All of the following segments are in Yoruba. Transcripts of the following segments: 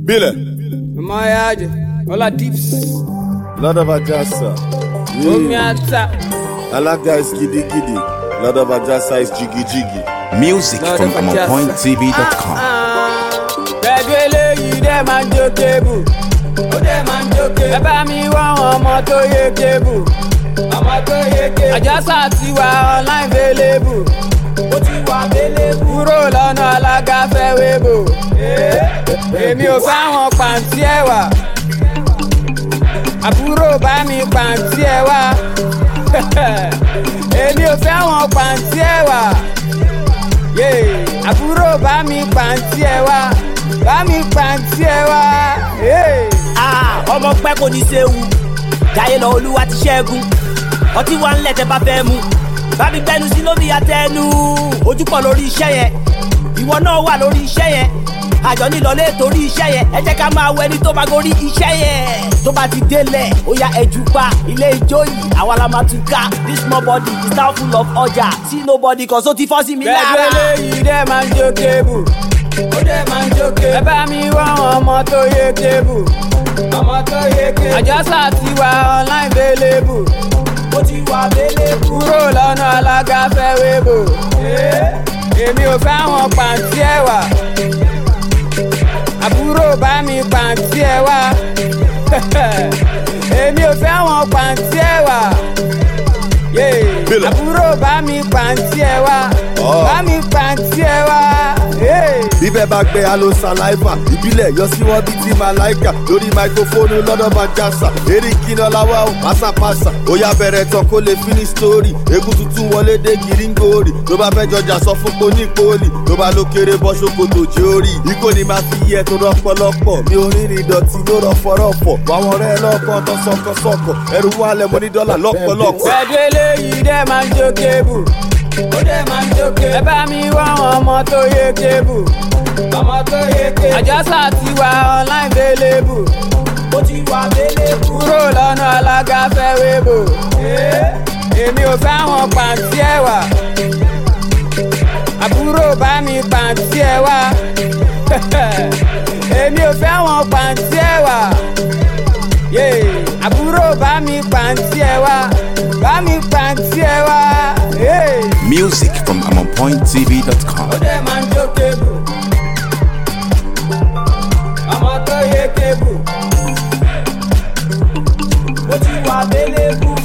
Bile. Mayaje, Ola Dips, Lord of Ajasa. Omi Yeah. Ata, Alaga is giddy giddy. Lord of Ajasa is jiggy jiggy. Music Lord from of Ajasa. AmonPointTV.com. Gbẹ̀gbẹ́ eléyìí dẹ̀ máa ń jó kébù. Ó dẹ̀ máa ń jó kébù. Ẹ bá mi wá àwọn ọmọ tó yé kébù. Ọmọ tó yé kébù. Àjọsà ti wà online available. Ó ti wà available. Kúrò lọ́nà alága fẹ́ wébò. Èmi ò fáwọn pàǹtí ẹ̀wà. Àbúrò bá mi pàǹtí ẹ̀wà. Èmi ò fẹ́ àwọn pàǹtí ẹ̀wà yeah. àbúrò bá mi pàǹtí ẹ wá bá mi pàǹtí ẹ wá. Yeah. Ah, ọmọ pẹ́ kò ní séwu jáyé lọ olúwa ti ṣẹ́gun ọtí wa ń lẹ̀ tẹ́ bá fẹ́ mu bá mi gbẹnu sí lómi àtẹnu ojúpọ̀ lórí iṣẹ́ yẹn ìwọ náà wà lórí iṣẹ́ yẹn àjọ nílọlé torí iṣẹ́ yẹn ẹ jẹ́ ká máa wọ ẹni tó bá gorí iṣẹ́ yẹn tó bá ti délẹ̀ ó yá ẹjú pa ilé ijó yìí àwa la máa tún ká this small body is now full of ọjà see nobody kan so ti fọ́ sí mi bẹ́ẹ̀ lára. eléyìí dẹ́ máa ń jó kébù ó dẹ́ máa ń jó kébù. ẹ bá mi wá àwọn ọmọ tó yé kébù ọmọ tó yé kébù. àjọsà ti wà online available ó ti wà available. kúrò lọ́nà alága fẹ́ wébò. èmi ò fẹ́ àwọn pàǹtí ẹ̀ wá àbúrò bá mi pàǹtí ẹ̀ wá èmi ò fẹ́ àwọn pàǹtí ẹ̀ wá Yeah. Bílẹ̀. àbúrò bá mi pàǹtí ẹ̀ wá Oh. bá mi pàǹtí ẹ̀ wá. Yeah. Bíbẹ̀ bá gbé alo saliva, ìbílẹ̀ yọ sí wọn bíi ti Malaika. Lórí máikrófóònù lọ́dọ̀ bá jásà. Eré kíná láwá ò pásápásá. Ó yá bẹ̀rẹ̀ tán kó lè finish story. Egun tuntun wọlé dé gíríngòrì. Tó bá fẹ́ jọjà sọ fún poni poli. Tó bá ló kéré bọ́ ṣòkòtò jórí. Ikó ni máa fi yẹ tó rọpọlọpọ̀. Mi ò rìnrìn ìdọ̀tí ló rọ̀fọ̀rọ̀fọ̀. Wàwọn ọ̀rẹ́ lọ́kàn tó sọ̀kọ̀sọ̀kọ̀. Ẹrù wálẹ̀ mo ní dọ́là lọ́pọ̀lọpọ̀. Pẹ̀lú eléyìí dẹ́ máa ń jó kébù. Ó dẹ́ máa ń jó kébù. Ẹ bá mi wá àwọn ọmọ tó yé kébù. Ọmọ tó yé kébù. Àjọsà ti wà online available. ó ti wà available. Kúrò lọ́nà alága fẹ́ wébò. Èmi ò fẹ́ àwọn pàǹtí ẹ̀ wá. Àbúrò bá mi pàǹtí ẹ̀ wá. Èmi ò fẹ́ àwọn pàǹtí ẹ̀ wá. Yeah. Àbúrò bá mi pàǹtí ẹ̀ wá. Bá mi pàǹtí ẹ̀ wá. Yeah. Music from AmonPointTV.com. ó dẹ̀ máa ń jó kébù. ọmọ tó yé kébù. ó ti wà available.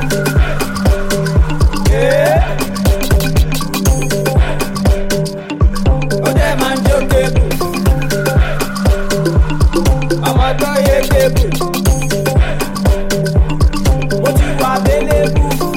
Yeah. ó dẹ̀ máa ń jó kébù. ọmọ tó yé kébù. ó ti wà available.